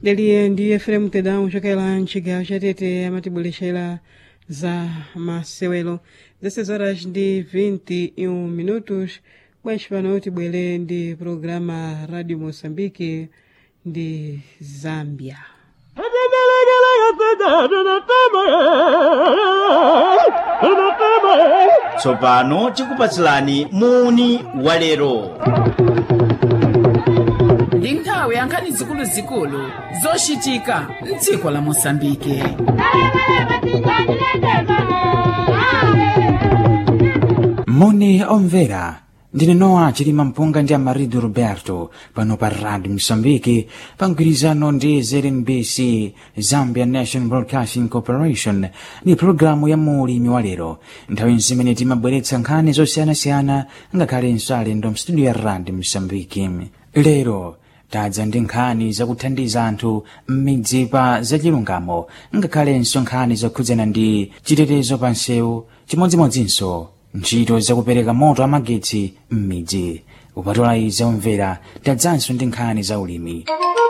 daliye ndi efrem tedam chokela mchigawo chatete amatibwerexera za masewelo 16 horas ndi 21 minutos bwanji pano tibwere ndi programa radio moçambique ndi zambia tsopano tikupatsilani muni walero ndi nthawi ya nkhani zikuluzikulu zochitika mdziko la mosambike moni omvera ndine nowa chilima mpunga ndi amarido roberto pano pa radio msambiki pa mgwirizano ndi znbc zambia national broadcasting corporation ni pologalamu ya mulimi wa lero nthawi zimene timabweretsa nkhani zosiyanasiyana ngakhalenso alendo mstudio ya radio msambiki lero tadza ndi nkhani zakuthandiza anthu m'midzi pa zachilungamo ngakhalenso nkhani zokhudzana ndi chitetezo pa nsewu chimodzimodzinso ntchito zakupereka moto amagetsi m'midzi kupatola izi omvera tadzanso ndi nkhani za ulimi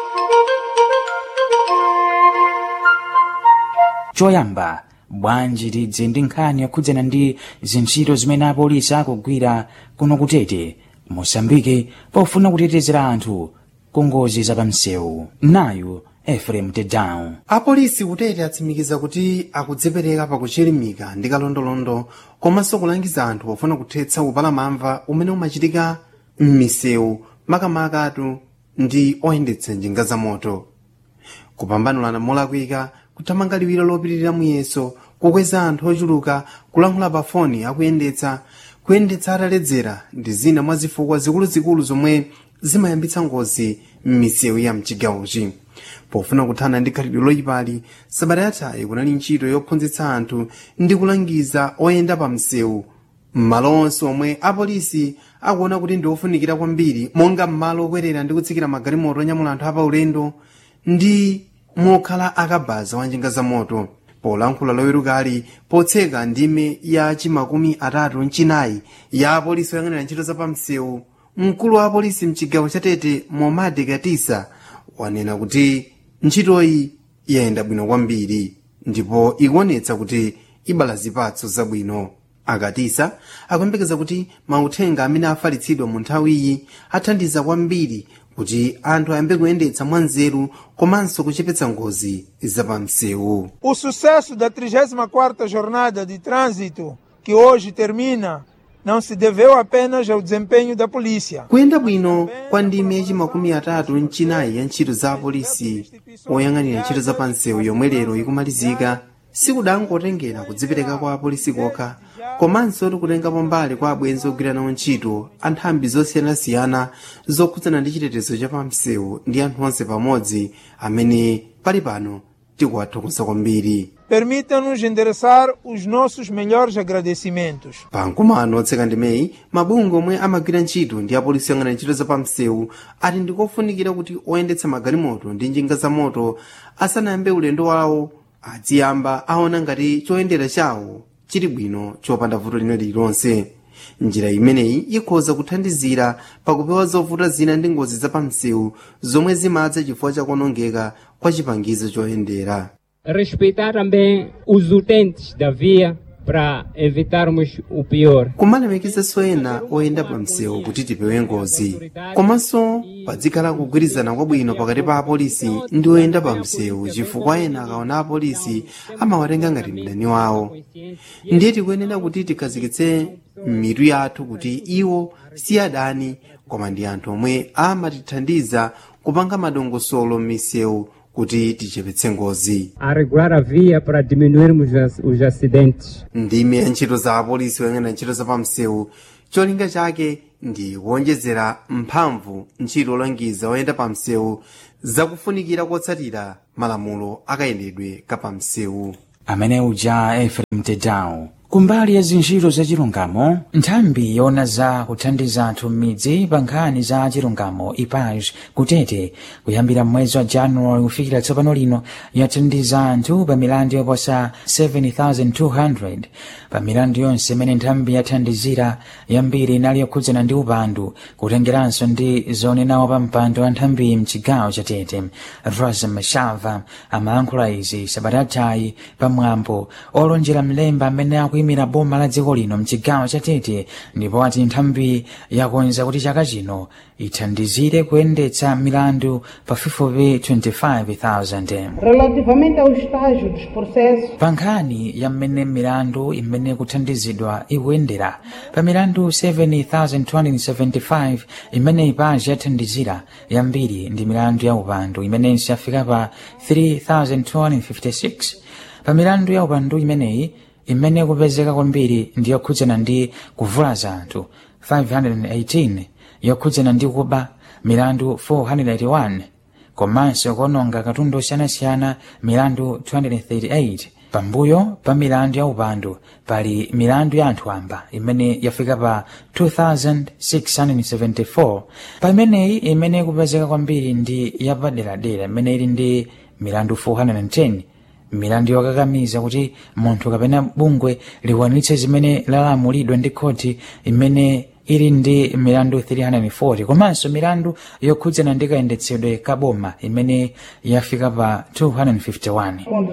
choyamba bwanji tidze ndi nkhani yokhudzana ndi zintchito zimene apolisi akugwira kuno kutete mosambike pofuna kutetezera anthu ku ngozi zapamsewu nayu efrem tedown apolisi kutete atsimikiza kuti akudzipereka pakuchilimika ndi kalondolondo komanso kulangiza anthu pofuna kuthetsa upalamamva umene umachitika m'misewu makamakatu ndi oyendetsa njinga za moto kupambanulana molakwika kuthamanga liwiro lopitirira muyeso kukweza anthu ochuluka kulankhula pa foni akuyendetsa kuyendetsa ataledzera ndi zina mwa zifukwa zikuluzikulu zomwe zimayambitsa ngozi m'misewu ya mchigawochi pofuna kuthana ndi khalidwe loyipali sabata yathayi kunali ntchito yophunzitsa anthu ndi kulangiza oyenda pa msewu m'malo onse omwe apolisi akuona kuti ndi ofunikira kwambiri monga m'malo okwerera ndi kutsikira magalimoto onyamula anthu apaulendo ndi mokhala akabaza wa njinga za moto polankhula lowerukali potseka ndime ya chimakumi atatu mchinayi ya apolisi oyang'anira ntchito za pamsewu mkulu wa apolisi mchigawo chatete momadi katisa wanena kuti ntchitoyi yayenda bwino kwambiri ndipo ikuonetsa kuti ibala zipatso zabwino akatisa akuyembekeza kuti mauthenga amene afalitsidwa mu nthawiyi athandiza kwambiri kuti anthu ayambe kuyendetsa mwanzeru komanso kuchepetsa ngozi zapamsewu O sucesso da 34ª Jornada de Trânsito, que hoje termina, não se deveu apenas ao desempenho da polícia. kuyenda bwino kwa ndime yachimakumi atatu mchinayi ya ntchito za apolisi oyang'anira ntchito za pansewu yomwe lero ikumalizika sikudangotengera kudzipereka kwa apolisi kokha komanso tikutengapo mbali kwa abwenzi ogwira nawo ntchito anthambi zosiyanasiyana zokhudzana ndi chitetezo cha pamsewu ndi anthu onse pamodzi amene pali pano tikuwathokoza kwambiri Permita-nos endereçar os nossos melhores agradecimentos. pamkumano otseka ndimeyi mabungwe omwe amagwira ntchito ndi apolisi oyang'anira ntchito za pamsewu ati ndikofunikira kuti oyendetsa magalimoto ndi njinga za moto asanayambe ulendo wawo aziyamba aona ngati choyendera chawo chili bwino chopanda vuto lina lililonse njira imeneyi ikhoza kuthandizira pakupewa zovuta zina ndi ngozi za pamsewu zomwe zimadza chifukwa chakuonongeka kwa chipangizo choyendera respeitar também os utentes da via para evitarmos o pior. kumalemekezanso ena oyenda pa msewu kuti tipewe ngozi komanso padzikhala kugwirizana kwabwino pakati pa apolisi ndi oyenda pa msewu chifukwa ena akaona apolisi amawatenga ngati mdani wawo ndiye tikuyenera kuti tikhazikitse mitu yathu kuti iwo si adani koma ndi anthu omwe amatithandiza kupanga madongosolo m'misewu kuti tichepetse ngozi A regular a via para diminuirmos as- os acidentes. ndime ya ntchito za apolisi oyang'anira ntchito za pamsewu cholinga chake ndi kuonjezera mphamvu ntchito olangiza oyenda pamsewu zakufunikira kotsatira malamulo akayendedwe kapamsewu amene uja efrem tedown kumbali ya zinjiro za chilungamo nthambi yona za kuthandiza anthu m'midzi pa nkhani za chilungamo ipaj kutete kuyambira mwezi wa januwali kufikira tsopano lino yathandiza anthu pa milandu yoposa 7200 pa milandu yonse imene nthambi yathandizira yambiri inali yokhudzana ndi upandu kutengeranso ndi zonenawo pa mpando wa nthambi mchigawo cha tete rosa mashava amalankhula izi sabatatayi pamwambo olonjera mlemba amene akuyimira boma la dziko lino mchigawo cha tete ndipo ati nthambi yakonza kuti chaka chino ithandizire kuyendetsa milandu pafupifupi 25,000 Relativamente ao estágio dos processos, pa nkhani ya mmene milandu imene kuthandizidwa ikuyendera pa milandu 7275 imene ipaji yathandizira yambiri ndi milandu ya upandu imenenso yafika pa 3256 pa milandu ya upandu imeneyi imene kupezeka kwambiri ndi yokhudzana ndi kuvulaza anthu 518 yokhudzana ndi kuba milandu 481 komanso kuononga katundu osiyanasiyana milandu 238 pambuyo pa milandu ya upandu pali milandu ya anthu amba imene yafika pa 2674 pa imeneyi imene kupezeka kwambiri ndi yapaderadera imene ili ndi milandu 410 milandu yokakamiza kuti munthu kapena bungwe likwanitse zimene lalamulidwa ndi khoti imene ili ndi milandu 340 komanso milandu yokhudzana ndi kayendetsedwe ka boma imene yafika pa 251 com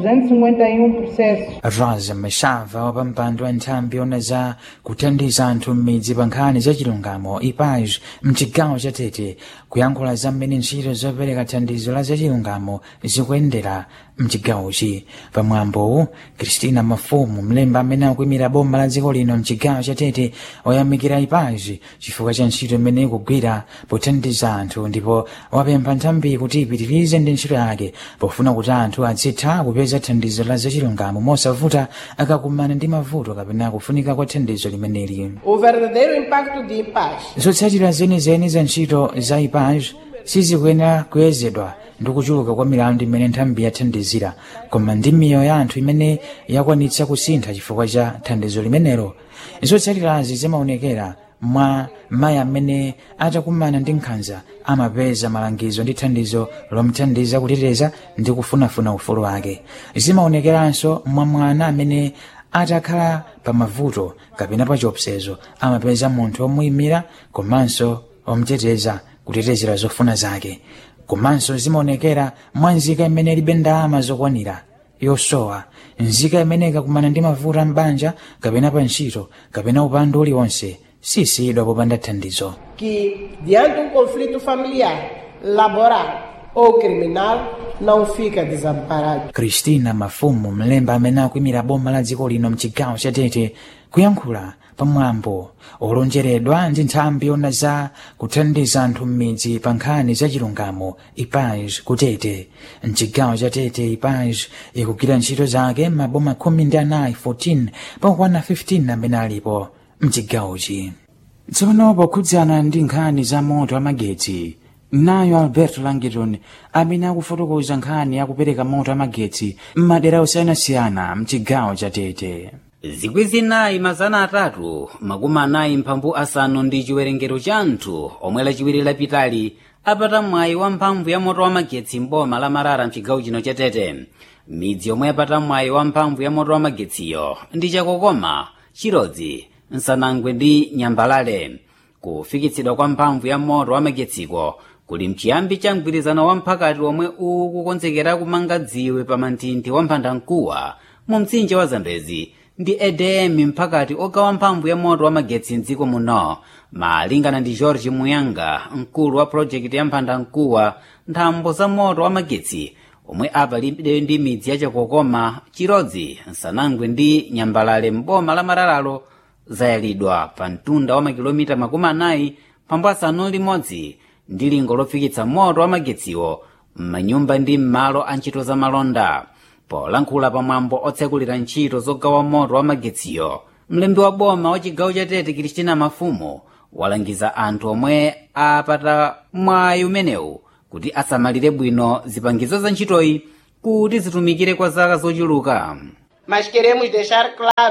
251 processos. rosa mashava wa pampando wa nthambi yona za kuthandiza anthu m'midzi pa nkhani za chilungamo ipaj mchigawo cha tete kuyankhula za mmene ntchito zopereka thandizo la za chilungamo zikuyendera mchigawochi pamwambowu kristina mafumu mlemba amene akuyimira boma la dziko lino mchigawo cha tete oyamikira ipaji chifukwa cha ntchito imene ikugwira pothandiza anthu ndipo wapempha nthambi kuti ipitirize ndi ntchito yake pofuna kuti anthu azitha kupeza thandizo la zachilungamo mosavuta akakumana ndi mavuto kapena kufunika kwa thandizo limeneli O verdadeiro impacto de paz zotsatira zenizeni za ntchito za ipaj sizikuyenera kuyezedwa ndi kuchuluka kwa milandu imene nthambi yathandizira koma ndi miyoyo ya anthu imene yakwanitsa kusintha chifukwa cha thandizo limenelo zotsatirazi zimaonekera mwa mayi amene atakumana ndi nkhanza amapeza malangizo ndi thandizo lomthandiza kuteteza ndi kufunafuna ufulu wake zimaonekeranso mwa mwana amene atakhala pa mavuto kapena pa chiopsezo amapeza munthu omuyimira komanso omteteza kutetezera zofuna zake komanso zimaonekera mwa nzika imene ilibe ndalama zokwanira yosowa nzika imene ikakumana ndi mavuto a mbanja kapena pa ntchito kapena upandu uliwonse sisiyidwa popanda thandizo que, diante de um conflito familiar, laboral ou criminal, não fica desamparado. kristina mafumu mlemba amene akuyimira boma la dziko lino mchigawo cha tete kuyankhula pamwambo olonjeredwa ndi nthambi yona za kuthandiza anthu m'midzi pa nkhani za chilungamo ipaj kutete mchigawo cha tete ipaj ikugwira ntchito zake maboma khumi ndi anayi 14 pakukwana 15 amene alipo mchigawochi tsopano pokhudzana ndi nkhani za moto amagetsi nayo alberto langiton amene akufotokoza nkhani yakupereka moto amagetsi m'madera osiyanasiyana mchigawo cha tete zikwi zinayi mazana atatu makumi anayi mphambu asanu ndi chiwerengero cha anthu omwe lachiwiri lapitali apata mwayi wa mphamvu ya moto wa magetsi mboma la marara mchigawo chino cha tete midzi yomwe yapata mwayi wa mphamvu ya moto wa magetsiyo ndi chakokoma chirodzi nsanangwe ndi nyambalale kufikitsidwa kwa mphamvu ya moto wa magetsiko kuli mchiyambi cha mgwirizano wa mphakati omwe ukukonzekera kumanga dziwe pa manthinthi wa mphandamkuwa mu mtsinje wa zambezi ndi edm mphakati ogawa mphamvu ya moto wa magetsi mdziko muno malingana ndi george muyanga mkulu wa projekti ya mphandamkuwa nthambo za moto wa magetsi omwe apalibe ndi midzi ya chakokoma chirodzi nsanangwe ndi nyambalale mboma la mararalo zayalidwa pa mtunda wa makilomita makumi anayi pambo asanu limodzi ndi lingo lofikitsa moto wa magetsiwo m'manyumba ndi m'malo a ntchito za malonda polankhula pamwambo otsekulira ntchito zogawa moto wa magetsiyo mlembi wa boma wa chigawo cha tete kristina mafumu walangiza anthu omwe apata mwayi umenewu kuti asamalire bwino zipangizo za ntchitoyi kuti zitumikire kwa zaka zochuluka Mas queremos deixar claro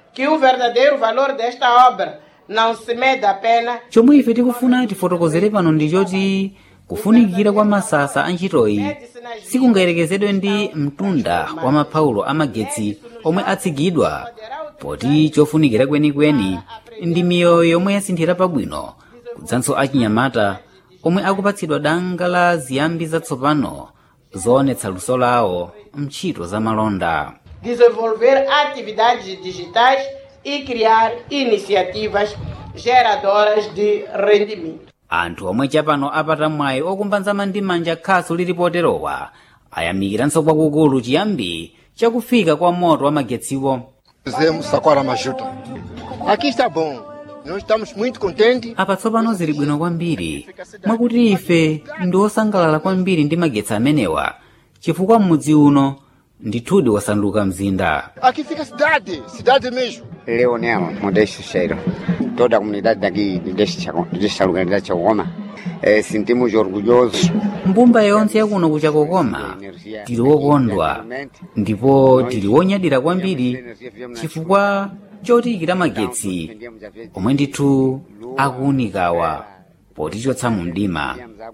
que o verdadeiro valor desta obra não se mede apenas chomwe ife tikufuna tifotokozere pano ndi choti kufunikira kwa masasa a ntchitoyi sikungayerekezedwe ndi mtunda wa mapaulo amagetsi omwe atsigidwa poti chofunikira kwenikweni ndi miyoyo yomwe yasinthira pabwino kudzanso achinyamata omwe akupatsidwa danga la ziyambi zatsopano zoonetsa luso lawo mntchito za malonda desenvolver atividades digitais e criar iniciativas geradoras de rendimento. anthu omwe chapano apata mwayi okumbanzama ndi manja khasu lilipoterowa ayamikiranso kwakukulu chiyambi chakufika kwa moto wa magetsiwo Fizemos Saquara Majuta. Aqui está bom. Nós estamos muito contentes. apa tsopano zili bwino kwambiri mwakuti ife ndi osangalala kwambiri ndi magetsi amenewa chifukwa m'mudzi uno ndithudi wasanduka mzinda Aqui fica a cidade, cidade mesmo. Leonel Modesto Cheiro. Toda a comunidade daqui desta, desta localidade de Chagoma eh, sentimos orgulhosos. mbumba yonse yakuno kuchakokoma tili wokondwa ndipo tili wonyadira kwambiri chifukwa chotikira magetsi omwe ndithu akuwunikawa potichotsa mu mdima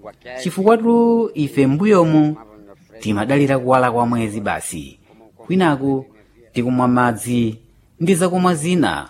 chifukwatu ife mbuyomu timadalira kuwala kwa mwezi basi kwinaku tikumwa madzi ndi zakumwa zina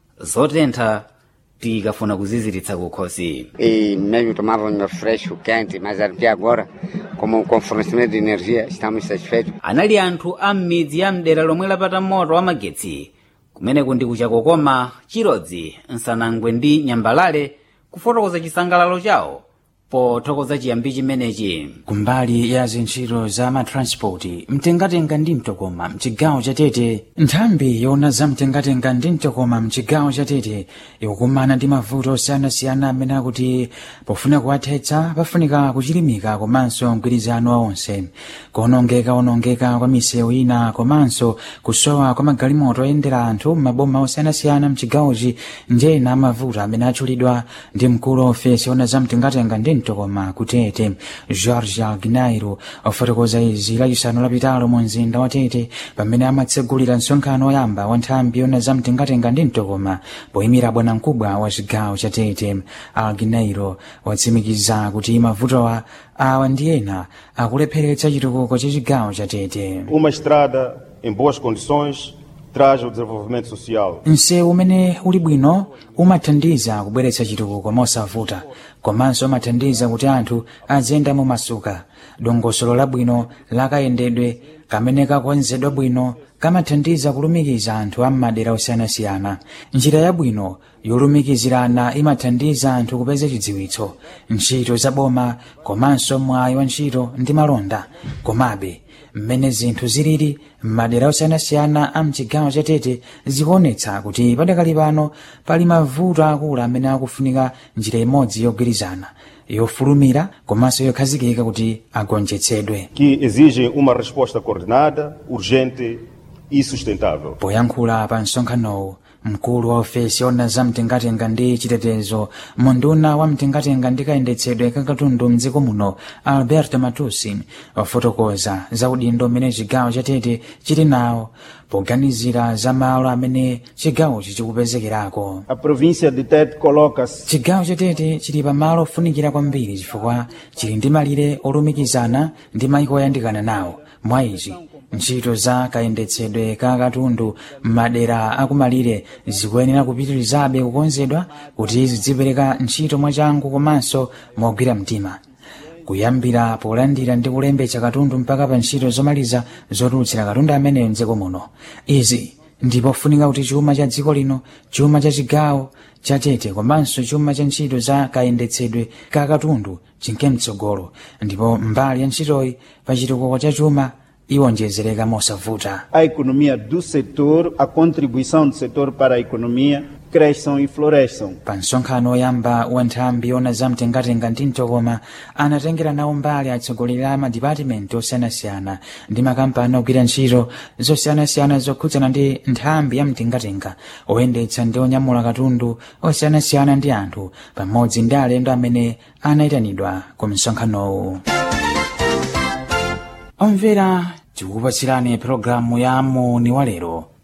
zotentha tikafuna kuziziritsa kukhosi E mesmo tomávamos fresco, quente, mas até agora, como com fornecimento de energia, estamos satisfeitos. anali anthu a m'midzi ya mdera lomwe lapata moto wa magetsi kumeneku ndi kuchakokoma chirodzi nsanangwe ndi nyambalale kufotokoza chisangalalo chawo pothokoza chiyambi chimenechi kumbali ya zintchito za matranspoti mtengatenga ndi mtokoma mchigawo cha tete nthambi yoona za mtengatenga ndi mtokoma mchigawo cha tete ikukumana ndi mavuto osiyanasiyana amene akuti pofuna kuwathetsa pafunika kuchilimika komanso mgwirizano wa onse kuonongeka-onongeka kwa misewu ina komanso kusowa kwa magalimoto oyendera anthu m'maboma osiyanasiyana mchigawochi njena mavuto amene atchulidwa ndi mkulu wa ofesi yoona za mtengatenga ndi mtokoma kutete george alginairo ofotokoza izi lachisanu lapitalo mu mzinda wa tete pamene amatsegulira msonkhano woyamba wa nthambi yoona za mtengatenga ndi mtokoma poyimira bwanamkubwa wa chigawo cha tete alginairo watsimikiza kuti mavutowa awa ndi ena akulepheretsa chitukuko cha chigawo cha tete Uma estrada em boas condições traz o desenvolvimento social. msewu umene uli bwino umathandiza kubweretsa chitukuko mosavuta komanso umathandiza kuti anthu aziyenda mumasuka dongosolo labwino lakayendedwe kamene kakonzedwa bwino kamathandiza kulumikiza anthu a m'madera osiyanasiyana njira yabwino yolumikizirana imathandiza anthu kupeza chidziwitso ntchito zaboma komanso mwayi wa ntchito ndi malonda komabe mmene zinthu zilili m'madera osiyanasiyana a mchigawo cha tete zikuonetsa kuti padakali pano pali mavuto akulu amene akufunika njira imodzi yogwirizana yofulumira komanso yokhazikika kuti agonjetsedwe que exigem uma resposta coordenada, urgente e sustentável. poyankhula pa msonkhanowu mkulu wa ofesi yoona za mtengatenga ndi chitetezo munduna wa mtengatenga ndi kayendetsedwe kakatundu mdziko muno alberto matusi wafotokoza za udindo umene chigawo cha tete chili nawo poganizira za malo amene chigawochi chikupezekerako A província de Tete coloca-se chigawo cha tete chili pamalo ofunikira kwambiri chifukwa chili ndi malire olumikizana ndi mayiko oyandikana nawo mwa izi ntchito za kayendetsedwe ka katundu m'madera akumalire zikuyenera kupitirizabe kukonzedwa kuti zidzipereka ntchito mwachangu komanso mogwira mtima kuyambira polandira ndi kulembetsa katundu mpaka pa ntchito zomaliza zotulutsira katundu ameneyo mdziko muno izi ndipofunika kuti chuma cha dziko lino chuma cha chigawo cha tete komanso chuma cha ntchito za kayendetsedwe ka katundu chinke mtsogolo ndipo mbali ya ntchitoyi pa chitukuko cha chuma iwonjezereka mosavuta a economia do setor, a contribuição do setor para a economia, cresçam e floresçam. pa msonkhano woyamba wa nthambi yoona za mtengatenga ndi mtokoma anatengera nawo mbali atsogoleri a madipatimenti osiyanasiyana ndi makampani ogwira ntchito zosiyanasiyana zokhudzana ndi nthambi ya mtengatenga oyendetsa ndi onyamula katundu osiyanasiyana ndi anthu pamodzi ndi alendo amene anayitanidwa ku msonkhanowu omvera tikukupatsirani pologalamu ya moni wa lero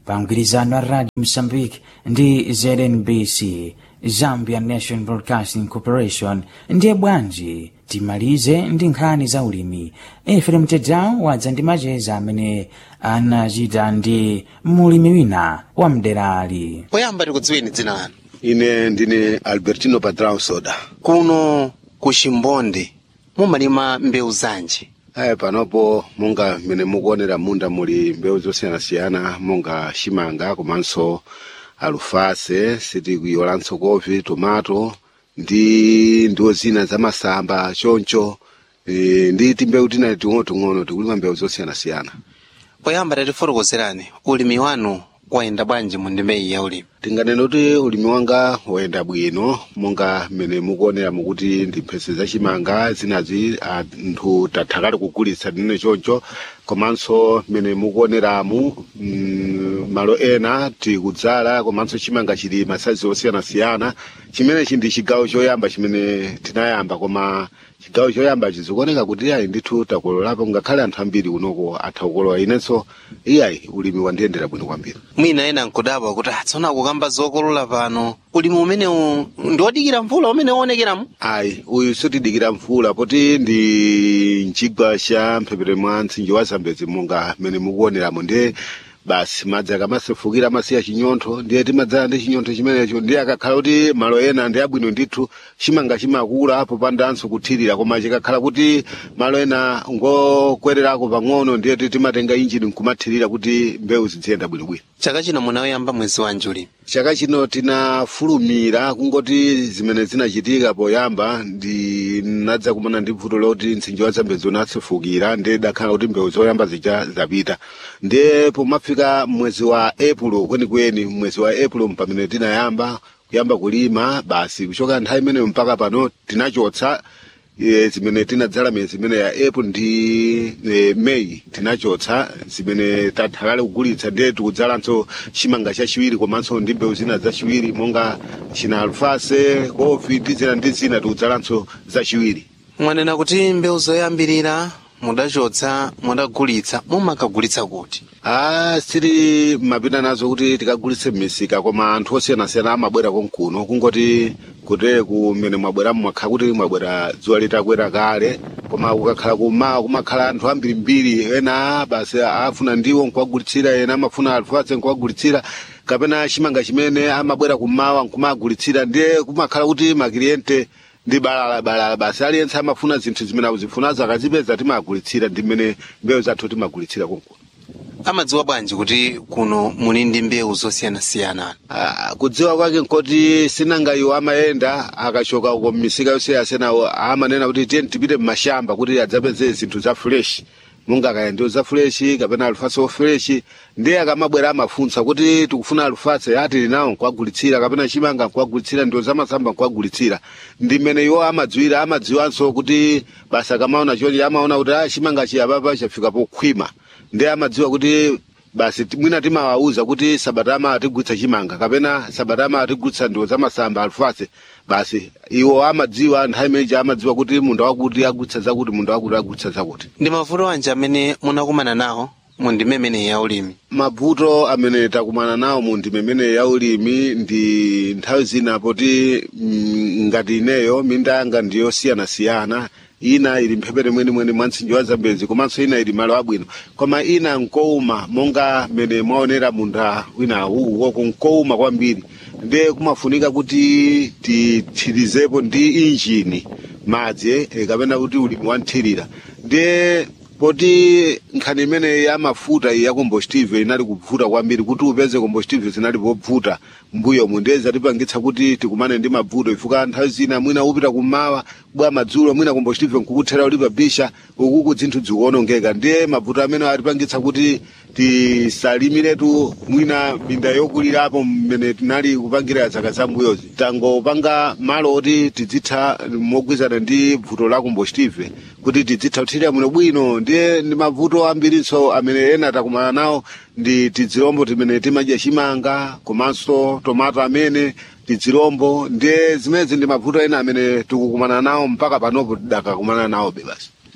pa mgwirizano wa radio mozambique ndi znbc zambia national broadcasting corporation ndiye bwanji timalize ndi nkhani za ulimi efrem tedawo wadza ndi macheza amene anachita ndi mulimi wina wa mderali poyamba tikudziweni dzina lanu ine ndine albertino patrao soda kuno ku chimbonde mumalima mbewu zanji aya panopo monga mmene mukuonera munda muli mbewu zosiyanasiyana monga chimanga komanso alufase sitikuyolanso kovi tomato ndi ndiwo zina za masamba choncho e, ndi timbewu tina ting'onoting'ono tikulima mbewu zosiyanasiyana poyamba tatifotokozerani ulimi wanu wayenda bwanji mu ndimeyi ya ulimi tinganene kuti ulimi wanga wayenda bwino monga mmene mukuonera mukuti ndi mphese zachimanga zinazi anthu tathakale kugulitsa ndine choncho komanso mmene mukuoneramu mm, malo ena tikudzala komanso chimanga chili masayizi osiyanasiyana chimenechi ndi chigawo choyamba chimene tinayamba koma chigawo choyamba chizikuoneka kuti ayi ndithu takololapo ngakhale anthu ambiri kunoko atha kukolowa inenso iyayi ulimi wandiyendera bwino kwambiri mwina ena nkudabwa kuti atsona kukamba zokolola pano ulimi umenewu ndi wodikira mvula umene uonekeramo ayi uyu sitidikira mvula poti ndi mchigwa cha mphepete mwa mtsinje wa zambezi monga mmene mukuoneramo ndiye basi madzi akamasefukira amasiya chinyontho ndiye timadzala ndi chinyontho chimenecho ndiye akakhala kuti malo ena ndi abwino ndithu chimanga chimakula popandanso kuthirira koma chikakhala kuti malo ena ngokwererako pang'ono ndiye timatenga injini nkumathirira kuti mbewu ziziyenda bwinobwino chaka chino munayamba mwezi wanji ulimi chaka chino tinafulumira kungoti zimene zinachitika poyamba ndinadza kumana ndi vuto loti mtsinje wa zambezi unasefukira ndiye dakhala kuti mbewu zoyamba zija zapita ndiye pomafika mwezi wa april kwenikweni mwezi wa april pamene tinayamba kuyamba kulima basi kuchoka nthawi imeneyo mpaka pano tinachotsa e, zimene tinadzala miyezi imene ya april ndi e, may tinachotsa zimene tathakale kugulitsa ndiye tikudzalanso chimanga chachiwiri komanso ndi mbewu zina zachiwiri monga china alufase kofi ndi zina ndi zina tikudzalanso zachiwiri mwanena kuti mbewu zoyambirira mudachotsa mudagulitsa mumakagulitsa kuti ah sili mapita nazo kuti tikagulitse m'misika koma anthu osiyanasiyana amabwera konkuno kungoti kutere kumene mwabweramo mwakhala kuti mwabwera dzuwa litakwera kale koma kukakhala kumawa kumakhala anthu ambirimbiri ena basi afuna ndiwo nkuwagulitsira ena amafuna alufase nkuwagulitsira kapena chimanga chimene amabwera kumawa nkumagulitsira ndiye kumakhala kuti makiliyente ndi balala balala basi aliyense amafuna zinthu zimene akuzifunazo akazipeza timagulitsira ndi mmene mbewu zathu timagulitsira konkuno amadziwa bwanji kuti kuno muli ndi mbewu zosiyanasiyana Ah, kudziwa kwake nkoti sinanga iwo amayenda akachoka uko mmisika yosiyasiyana amanena kuti tiye tipite mmashamba kuti adzapeze zinthu za fresh munga kaya ndiwo za fresh kapena alufase ofresh ndiye akamabwera amafunsa kuti tikufuna alufase ati linawo nkuwagulitsira kapena chimanga nkuwagulitsira ndiwo zamasamba nkuwagulitsira ndi mmene iwo amadziwira amadziwanso kuti basi akamaona chonje amaona kuti ah, chimanga chiyapapa chafika pokhwima ndiye amadziwa kuti basi ti- mwina timawauza kuti sabatama atigulitsa chimanga kapena sabatama atigulitsa ndiwo zamasamba alufase basi iwo amadziwa nthawi imeneji amadziwa kuti munda wakuti agulitsa zakuti munda wakuti agulitsa zakuti ndi mavuto anji amene munakumana nawo mu ndime imeneyi ya ulimi mavuto amene takumana nawo mu ndime imene ya ulimi ndi nthawi zina poti mm, ngati ineyo minda yanga ndiyosiyanasiyana ina ili mphepete mwenimweni mwa mtsinje wa zambezi komanso ina ili malo abwino koma ina nkouma monga mmene mwaonera munda wina uwoko nkouma kwambiri ndiye kumafunika kuti tithirizepo ndi injini madzi eh, kapena kuti ulimi wanthirira ndiye poti nkhani imene ya mafuta iyi ya combustive inali kuvuta kwambiri kuti upeze combustive zinali pobvuta mbuyomu ndiye zatipangitsa kuti tikumane ndi mavuto ifuka nthawi zina mwina upita kummawa bwa madzulo mwina combustive nkukuthera ulipa bisha ukuku zinthu zikuonongeka ndiye mavuto amene atipangitsa kuti tisalimiretu mwina minda yokulirapo mmene tinali kupangira zaka zambuyozi tangopanga malo oti tidzitha mogwizana ndi vuto la combustive kuti tidzitha kuthirira muno bwino ndiye ndi mavuto ambirinso amene ena takumana nawo ndi tizirombo timene timadya chimanga komanso tomato amene tizirombo ndiye zimezi ndi mavuto ena amene tikukumana nawo mpaka panopo tidakakumana nawo be basi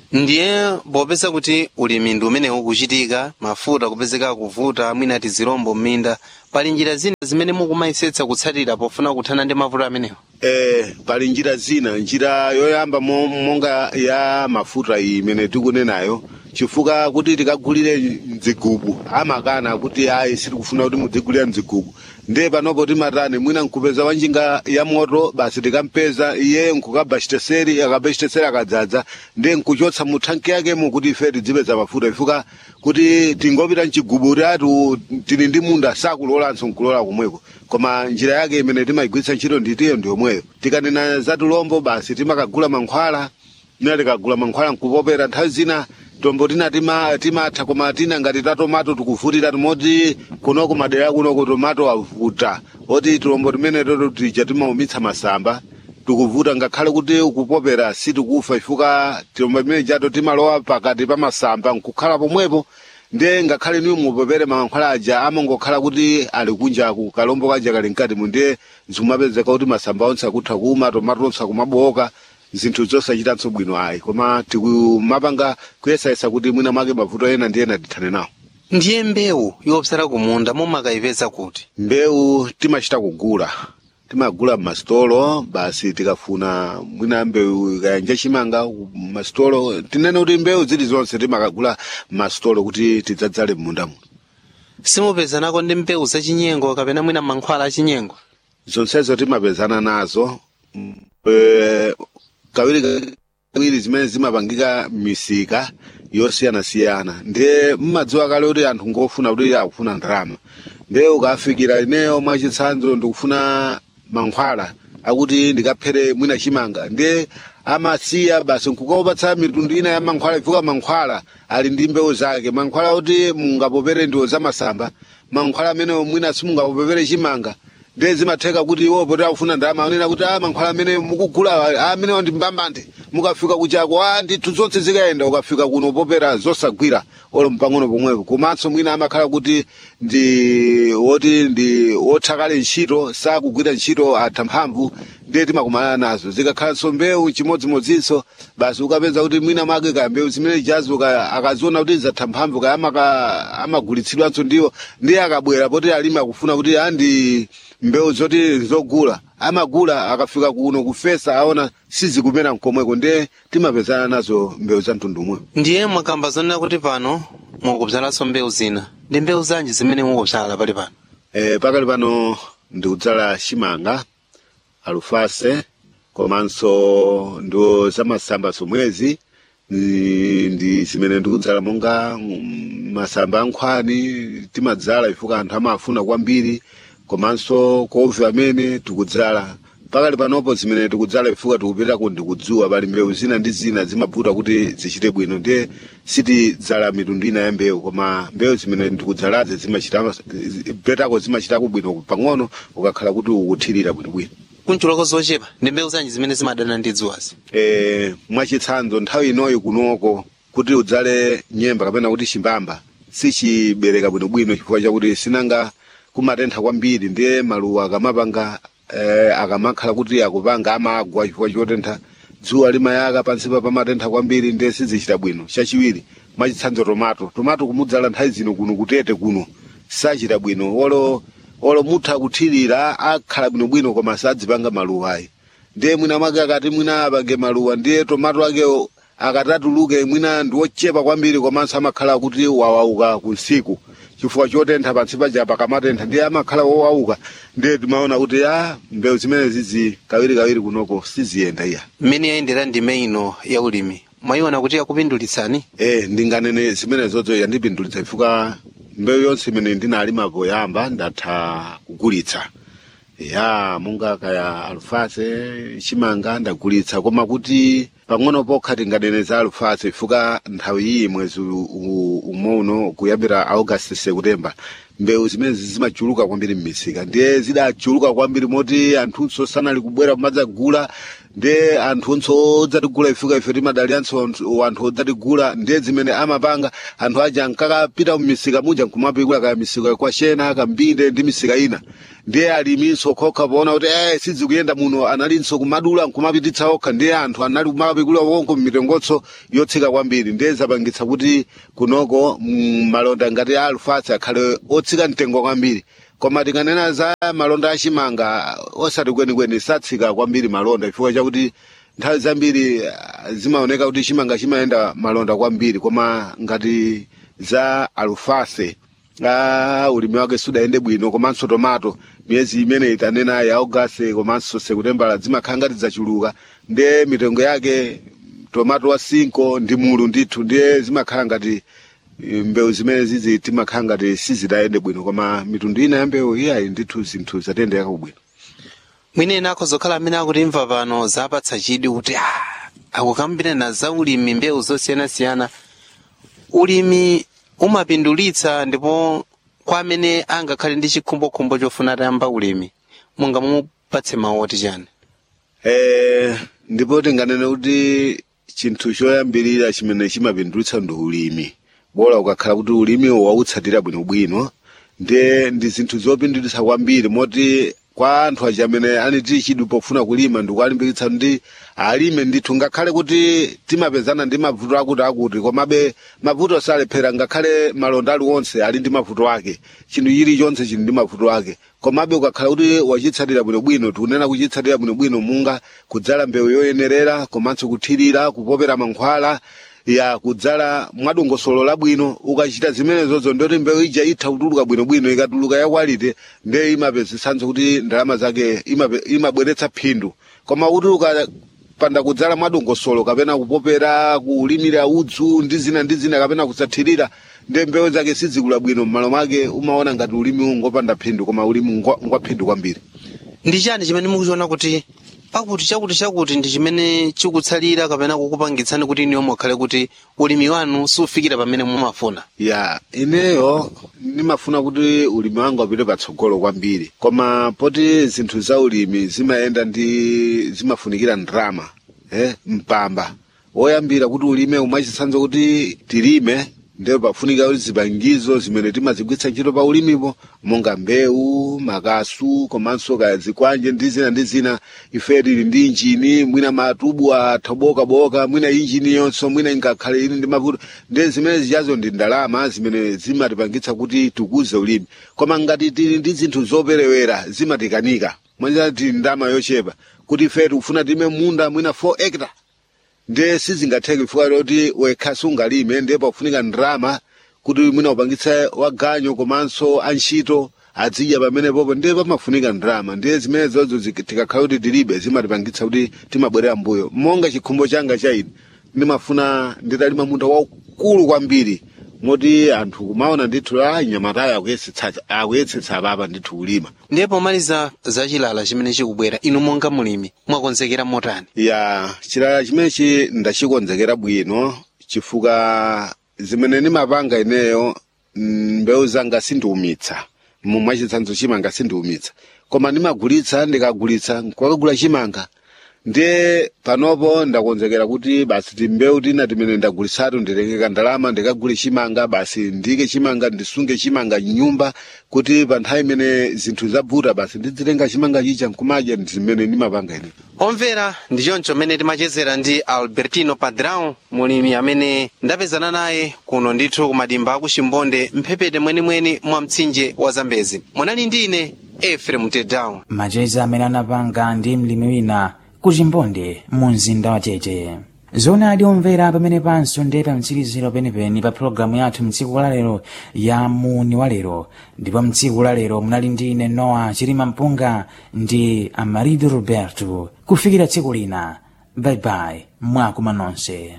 ndiye popeza kuti ulimi ndi umene ukuchitika mafuta kupezeka kuvuta mwina ti zirombo m'minda pali njira zina zimene mukumayisetsa kutsatira pofuna kuthana ndi mavuto amenewo eh pali njira zina njira yoyamba mo- monga ya mafuta iyi imene tikunenayo chifukwa kuti tikagulire mdzigubu amakana kuti ayi sitikufuna kuti mudzigulire mdzigubu ndiye panopo timatani mwina nkupeza wanjinga ya moto basi tikampeza iye nkukaba chiteseri akaba chiteseri akadzadza ndiye nkuchotsa mu thanki yakemo kuti ife tidzipeza mafuta chifukwa kuti tingopita mchigubu tatu tili ndi munda sakulolanso nkulola komweko koma njira yake imene timayigwiritsa ntchito nditiyo ndiyomweyo tikanena za tulombo basi timakagula mankhwala mina tikagula mankhwala nkupopera nthawi zina tombo tina tima- timatha koma tina ngati ta tomato tikuvutira timoti kunoko madera kunoko tomato avuta oti tulombo timene toto tija timaumitsa masamba tikuvuta ngakhale kuti ukupopera sitikufa chifukwa tilombo timene jato timalowa pakati pa masamba nkukhala pomwepo ndiye ngakhale niwe mupopere mankhwala aja amangokhala kuti ali kunjaku kalombo kaja kali mkati mu ndiye zikumapezeka kuti masamba onse akutha kuma tomato onse akumaboka zinthu zosachitanso bwino ayi koma tikumapanga kuyesayesa kuti mwina mwake mavuto ena ndi ena tithane nawo ndiye mbewu yopsala kumunda mumakayipeza kuti mbewu timachita kugula timagula mmasitolo basi tikafuna mwina mbewu kayanja chimanga mmasitolo tinene kuti mbewu zili zonse timakagula mmasitolo kuti tidzadzale m'munda muno simupezanako ndi mbewu zachinyengo kapena mwina mankhwala achinyengo zonsezo timapezana nazo eh, kawiri kawiri zimene zimapangika misika yosiyanasiyana ndiye mmadziwa kale kuti anthu ngofuna kuti akufuna ndalama ndiye ukafikira ineyo mwachitsanzo ndikufuna mankhwala akuti ndikaphere mwina chimanga ndiye amasiya basi nkukaupatsa mitundu ina ya mankhwala chifukwa mankhwala ali ndi mbewu zake mankhwala kuti mungapopere ndiwo zamasamba mankhwala amene mwina simungapopere chimanga ndiye zimatheka kuti iwo poti akufuna ndalama anena kuti a mankhwala amene mukugula amenewo ndi mbambande mukafika kuchako a ndithu zonse zikayenda ukafika kuno popera zosagwira olo mpang'ono pomwepo komanso mwina amakhala kuti ndi woti ndi wothakale ntchito sakugwira ntchito atha mphamvu ndiye timakumana nazo zikakhalanso mbewu chimodzimodzinso basi ukapeza kuti mwina mwake kaya mbewu zimene jazo kaya akaziona kuti zatha mphamvu kaya amaka- amagulitsidwanso ndiwo ndiye akabwera poti alimi akufuna kuti andi mbewu zoti zogula amagula akafika kuno kufesa aona sizikumera mkomweko ndiye timapezana nazo mbewu za mtundu umwe ndiye mwakamba zonena kuti pano mukubzalanso mbewu zina ndi mbewu zanji zimene mukubzala pali pano eh, pakali pano ndikudzala chimanga alufase komanso ndo zamasamba somwezi ndi ndi zimene ndikudzala monga mm, masamba ankhwani timadzala chifukwa anthu amafuna kwambiri komanso kovi amene tikudzala pakali panopo zimene tikudzala chifukwa tikupitako ndikudzuwa pali mbewu zina ndi zina zimavuta kuti zichite bwino ndiye sitidzala mitundu ina ya mbewu koma mbewu zimene ndikudzalazi zimachita petako zimachitako bwino pang'ono ukakhala kuti ukuthirira bwinobwino kunchuloko zochepa ndi mbewu zanji zimene zimadana ndi dzuwazi eh, mwachitsanzo nthawi inoyi kunoko kuti udzale nyemba kapena kuti chimbamba sichibereka bwinobwino chifukwa chakuti sinanga kumatentha kwambiri ndiye maluwa akamapanga eh, akamakhala kuti akupanga amagwa chifukwa chotentha dzuwa limayaka pansipa pamatentha kwambiri ndiye sizichita bwino chachiwiri mwachitsanzo tomato tomato kumudzala nthawi zino kuno kutete kuno sachita bwino olo olo mutha kuthirira akhala bwinobwino koma sadzipanga maluwa ayi ndiye mwina mwake akati mwina apange maluwa ndiye tomato akewo akatatuluke mwina ndi wochepa kwambiri komanso amakhala kuti wawauka kunsiku chifukwa chotentha pansi paja pakamatentha ndiye amakhala wowauka ndiye timaona kuti a mbewu zimene zizi kawiri kawiri kunoko siziyenda iya mmene yayendera ndime ino ya ulimi mwayiona kuti yakupindulitsani eh ndinganene zimene zozo yandipindulitsa chifukwa mbewu yonse imene ndinalima poyamba ndatha kugulitsa ya monga kaya alufase chimanga ndagulitsa koma kuti pang'ono pokha tinganene za alufase chifukwa nthawi iyi mwezi u- u- umouno kuyambira augasti sekutemba mbewu zimene zimachuluka kwambiri m'misika ndiye zidachuluka kwambiri moti anthunso sanali kubwera kumadzagula ndiye anthunso odzatigula ifika ife timadalianso anthu- anthu odzatigula ndiye zimene amapanga anthu aja ankakapita mmisika muja nkumapikula kaya misika kwa shena kambinde ndi misika ina ndiye aliminso khokha poona kuti eh sizikuyenda muno analinso kumadula nkumapititsa okha ndiye anthu anali kumapikula wonko mmitengonso yotsika kwambiri ndiye zapangitsa kuti kunoko mm, malonda ngati a alufasi akhale otsika mtengo kwambiri koma tikanena za malonda achimanga osati kwenikweni satsika kwambiri malonda chifukwa chakuti nthawi zambiri ah, zimaoneka kuti chimanga chimayenda malonda kwambiri koma ngati za alufase ah, ulimi wake sudayende bwino komanso tomato miyezi imene itanena ya augasti komanso sekutembala zimakhala ngati zachuluka ndiye mitengo yake tomato wa sinko ndi mulu ndithu ndiye zimakhala ngati eh, mbewu zimene zizi timakhala ngati sizidayende bwino koma mitundu ina ya mbewu iyayi ndithu zinthu zatendeka bwino mwineni akhozokhala amene akutimva pano zapatsa chidwi kuti ah, akukambirana za ulimi mbewu zosiyanasiyana ulimi umapindulitsa ndipo kwa amene angakhale ndi chikhumbokhumbo chofuna atayamba ulimi mungamupatse mawu oti chani Eh, ndipo tinganene kuti chinthu choyambirira chimene chimapindulitsa ndi ulimi bora ukakhala kuti ulimi wautsatira bwinobwino ndiye ndi zinthu zopindulitsa kwambiri moti kwa anthu aja amene aniti chidwi pofuna kulima ndikuwalimbikitsa ndi alime ndithu ngakhale kuti timapezana ndi mavuto akuti akuti komabe mavuto salephera ngakhale malonda aliwonse ali ndi mavuto ake chinthu chilichonse chili ndi mavuto ake komabe ukakhala kuti wachitsatira bwinobwino tikunena kuchitsatira bwinobwino munga kudzala mbewu yoyenerera komanso kuthirira kupopera mankhwala ya kudzala mwadongosolo labwino ukachita zimenezozo ndoti mbewu ija itha kutuluka bwinobwino ikatuluka yakwalite ndiye imapezitsanso kuti ndalama zake imape- imabweretsa phindu koma kuti ukapanda kudzala mwadongosolo kapena kupopera kulimira udzu ndi zina ndi zina kapena kusathirira ndiye mbewu zake sizikula bwino m'malo mwake umaona ngati ulimi ungopanda phindu koma ulimi ngwa ngwa phindu kwambiri ndi chani chimene mukuchiona kuti pakuti chakuti chakuti ndi chimene chikutsalira kapena kukupangitsani kuti iniyo mukhale kuti ulimi wanu sufikira pamene mumafuna ya ineyo ndimafuna kuti ulimi wanga upite patsogolo kwambiri koma poti zinthu za ulimi zimayenda ndi zimafunikira ndrama eh, mpamba woyambira kuti ulime umachitsanzo kuti tilime ndiyo pafunika kuti zipangizo zimene timazigwiritsa ntchito pa ulimipo monga mbewu makasu komanso kaya zikwanje ndi zina ndi zina ife tili ndi injini mwina matubu athobokaboka mwina injini yonso mwina ingakhale ili ndi mavuto ndi zimene zichazo ndi ndalama zimene zimatipangitsa kuti tikuze ulimi koma ngati tili ndi zinthu zoperewera zimatikanika mwanjira tili ndalama yochepa kuti ife tikufuna time munda mwina 4 hectare ndiye sizingatheke chifukwa choti wekha sungalime ndiye pakufunika ndrama kuti mwina upangitse waganyo komanso antchito adzidya pamenepopo ndiye pamafunika ndrama ndiye zimene zozo zik- tikakhala kuti tilibe zimatipangitsa kuti timabwerera mbuyo monga chikhumbo changa cha ine ndimafuna nditalima munda waukulu kwambiri moti anthu kumaona ndithu a nyamatayo akuyesetsa akuyesetsa apapa ndithu kulima ndiye pomaliza zachilala chimene chikubwera inu monga mulimi mwakonzekera motani ya chilala chimenechi ndachikonzekera bwino chifukwa zimene ndimapanga ineyo mm, mbewu zanga sindiumitsa mwachitsanzo chimanga sindiumitsa koma ndimagulitsa ndikagulitsa kwakagula chimanga ndiye panopo ndakonzekera kuti basi timbewu tina timene ndagulitsatu nditengeka ndalama ndikagule chimanga basi ndike chimanga ndisunge chimanga mnyumba kuti pa nthawi imene zinthu zavuta basi ndizitenga chimanga chicha nkumadya ndi zimene ndimapanga ine omvera ndi choncho mmene timachezera ndi albertino padrão mulimi amene ndapezana naye kuno ndithu kumadimba aku chimbonde mphepete mwenimweni mwa mtsinje wa zambezi munali ndi ine efrem tedown macheza amene anapanga ndi mlimi wina ku chimbonde mu mzinda wa tete zona adi omvera pamene panso ndi pa mtsiriziro penipeni pa pologalamu yathu mtsiku la lero ya muni wa lero ndipo mtsiku la lero munali ndi ine noa chilima mpunga ndi amarido roberto kufikira tsiku lina baibai mwakuma nonse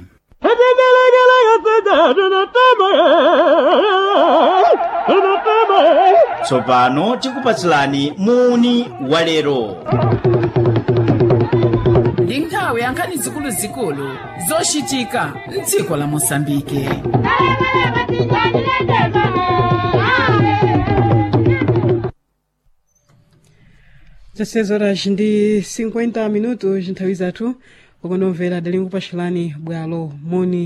tsopano tikupatsilani muni wa lero ndi nthawi ya nkhani zikuluzikulu zochitika mdziko la mosambike dezesseis horas ndi 50 minutos nthawi zathu ukonomvera dali nkupatxirani bwalo moni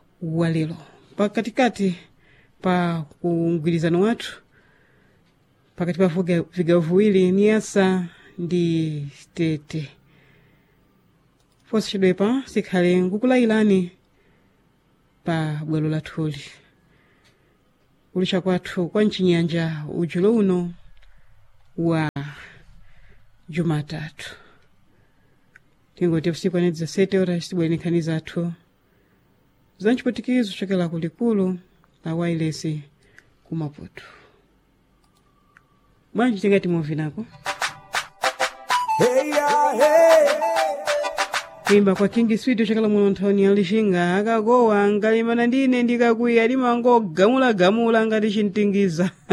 walero pakatikati pa kugwirizano wathu pakati pa vuga- vigawo viwiri niyasa ndi tete fonse chidwepa sikhale nkukulayirani pa bwalo lathuli kulicha kwathu kwa mchinyanja ujulo uno wa jumatatu tingoti usiku ane 17 horas tibwere nkhani zathu za mchiputikizo chokela kulikulu la wailesi ku maputo bwanji tingati muvinako kuimba kwa king switi chokela muno nthawini ya lixinga akagowa ngalimana ndine ndikakwiya limangogamulagamula ngati chintingiza